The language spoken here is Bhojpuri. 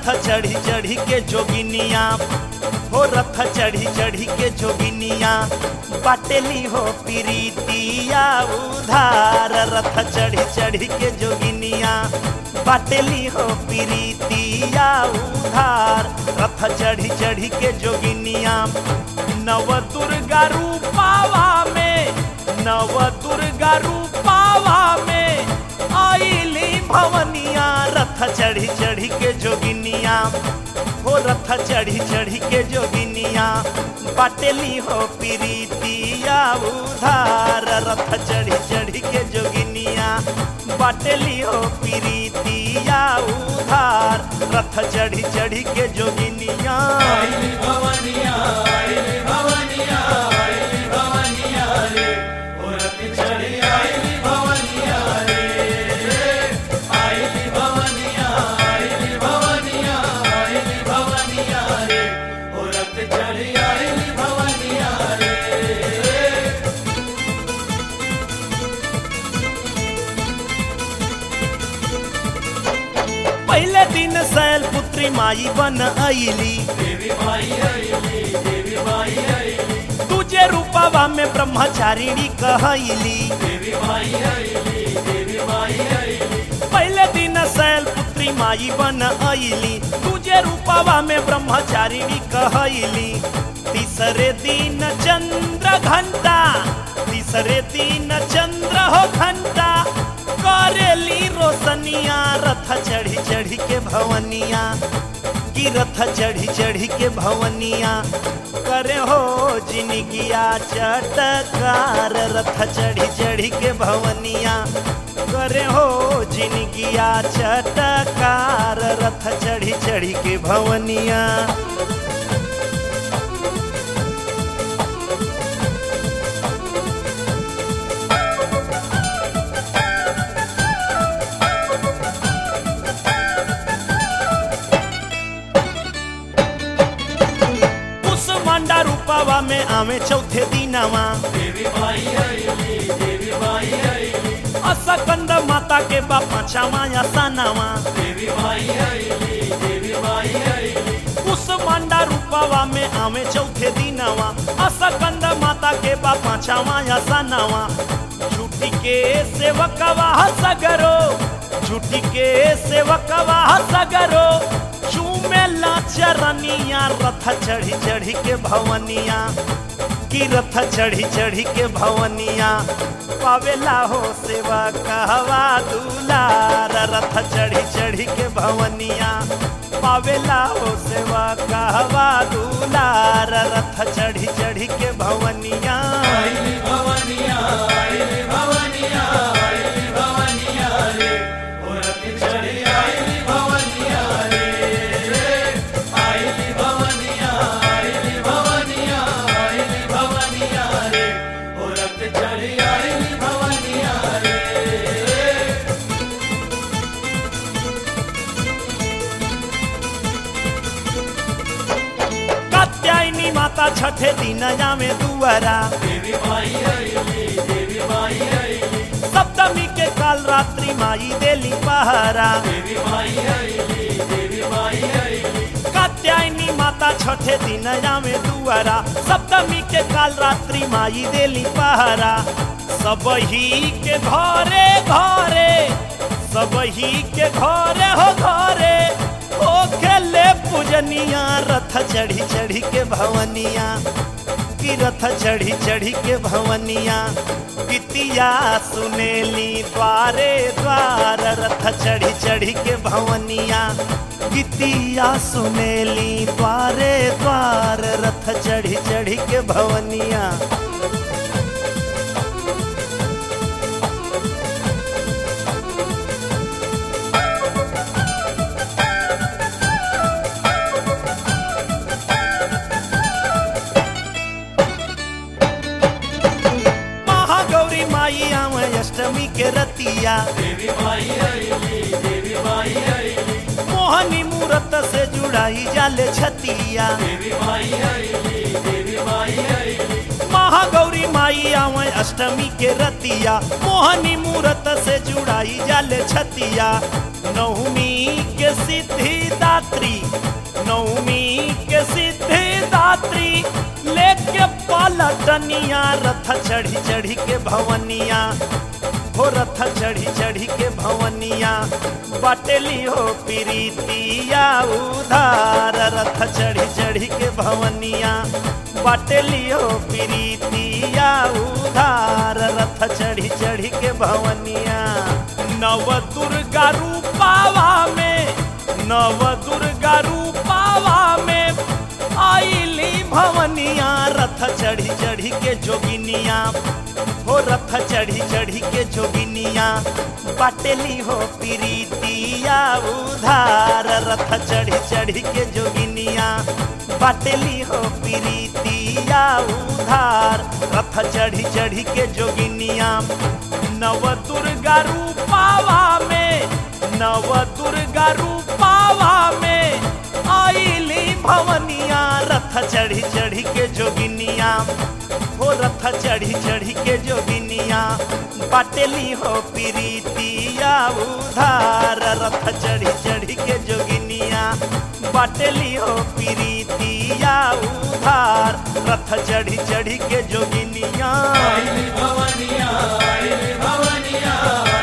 रथ चढ़ी चढ़ी के जोगिनिया हो रथ चढ़ी चढ़ी के जोगिनिया बाटेली हो प्रीतिया उधार रथ चढ़ी चढ़ी के जोगिनिया बाटेली हो प्रीतिया उधार रथ चढ़ी चढ़ी के जोगिनिया नव दुर्गा रूपावा में नव दुर्गा रूपावा में आईली भवनिया रथ चढ़ी चढ़ी के जोगिनिया हो रथ चढ़ी चढ़ी के जोगिनिया बाटेली हो प्रीतिया उधार रथ चढ़ी चढ़ी के जोगिनिया बाटेली हो प्रीतिया उधार रथ चढ़ी चढ़ी के जोगिनिया आईली भवनिया आईली भवनिया आईली भवनिया रे ओ रथ चढ़ी आईली भवनिया रे आईली भवनिया आईली भवनिया आईली भवनिया रे ओ रथ चढ़ी आईली भवनिया रे पहले दिन शैल पुत्री माई बन आईली देवी माई आईली देवी माई आईली तुझे रूपावा में ब्रह्मचारिणी कहली देवी माई आईली देवी माई आईली पहले दिन शैल पुत्री माई बन आईली तुझे रूपावा में ब्रह्मचारिणी कहली तीसरे दिन चंद्र घंटा तीसरे दिन चंद्र हो घंटा करेली रोशनिया रथ चढ़ी चढ़ी के भवनिया की रथ चढ़ी चढ़ी के भवनिया करे हो जिनगिया चटकार रथ चढ़ी चढ़ी के भवनिया करे हो जिनगिया चटकार रथ चढ़ी चढ़ी के भवनिया उस मांडा रूपावा में आवे चौथे दिनवा देवी माई आईली देवी माई आईली असकंद माता के बापा छामाया सानावा देवी माई आईली देवी माई आईली उस मांडा रूपावा में आवे चौथे दिनवा असकंद माता के बापा छामाया सानावा झूठी के सेवकवा सगरो झूठी के सेवकवा सगरो चूमेला चरनिया रथ चढ़ी चढ़ी के भवनिया की रथ चढ़ी चढ़ी के भवनिया पावेला हो सेवा कहवा दुलार रथ चढ़ी चढ़ी के भवनिया पावेला हो सेवा कहवा दुलार रथ चढ़ी चढ़ी के भवनिया आईली भवनिया आईली भवनिया आईली भवनिया रे ओ रथ चढ़ी आईली भवनिया रे आईली भवनिया आईली भवनिया आईली भवनिया रे ओ रथ चढ़ी आईली भवनिया रे कात्यायनी माता छठे दिन जामे दुआरा देवी माई आईली देवी माई आईली सप्तमी के काल रात्रि माई देली पहरा देवी माई आईली देवी माई आईली कात्यायनी माता छठे दिन जामे दुआरा सप्तमी के काल रात्रि माई देली पहरा सब ही के घरे घरे सब ही के घरे हो घरे हो खेले पूजनिया रथ चढ़ी चढ़ी के भवनिया की रथ चढ़ी चढ़ी के भवनिया गीतिया सुनेली द्वारे द्वार रथ चढ़ी चढ़ी के भवनिया गीतिया सुनेली द्वारे द्वार रथ चढ़ी चढ़ी के भवनिया महागौरी माई आवे अष्टमी के रतिया देवी माई आईली देवी माई आईली मोहनी मूरत से जुड़ाई जाले छतिया देवी माई आईली देवी माई आईली महा महागौरी माई आवे अष्टमी के रतिया मोहनी मूरत से जुड़ाई जाले छतिया नवमी के सिद्धि दात्री नवमी के सिद्धि दात्री लेके पलटनिया रथ चढ़ी चढ़ी के भवनिया हो रथ चढ़ी चढ़ी के भवनिया बाटेली हो प्रीतिया उधार रथ चढ़ी चढ़ी के भवनिया बाटेली हो प्रीतिया उधार रथ चढ़ी चढ़ी के भवनिया नव दुर्गा रूपावा में नव दुर्गा रूपावा में आईली भवनिया रथ चढ़ी चढ़ी के जोगिनिया हो रथ चढ़ी चढ़ी के जोगिनिया बाटेली हो प्रीतिया उधार रथ चढ़ी चढ़ी के जोगिनिया बाटेली हो प्रीतिया उधार रथ चढ़ी चढ़ी के जोगिनिया नव दुर्गा रूपावा में नव दुर्गा रूपावा में आईली भवनिया रथ चढ़ी चढ़ी के जोगिनिया हो रथ चढ़ी चढ़ी के जोगिनिया बाटेली हो प्रीतिया उधार रथ चढ़ी चढ़ी के जोगिनिया बाटेली हो प्रीतिया उधार रथ चढ़ी चढ़ी के जोगिनिया आइली भवनिया आइली भवनिया